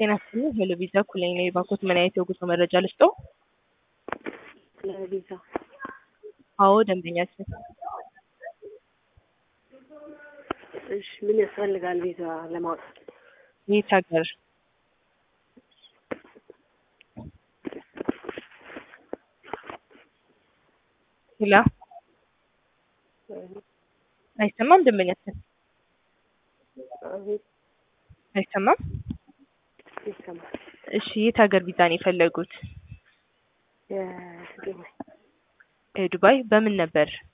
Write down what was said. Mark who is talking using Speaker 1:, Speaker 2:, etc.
Speaker 1: ጤና ይስጥልኝ ሄሎ ቪዛ ኩለኝ ነኝ። ባኮት ምን አይነት የጉዞ መረጃ ልስጠው?
Speaker 2: ለቪዛ
Speaker 1: አዎ ደንበኛችን
Speaker 2: እሺ፣ ምን ያስፈልጋል ቪዛ ለማውጣት?
Speaker 1: የት ሀገር? ሄሎ አይሰማም ደንበኛችን
Speaker 2: አቤት፣
Speaker 1: አይሰማም።
Speaker 2: ይሰማል።
Speaker 1: እሺ የት ሀገር ቪዛ ነው የፈለጉት?
Speaker 2: የዱባይ
Speaker 1: ዱባይ በምን ነበር?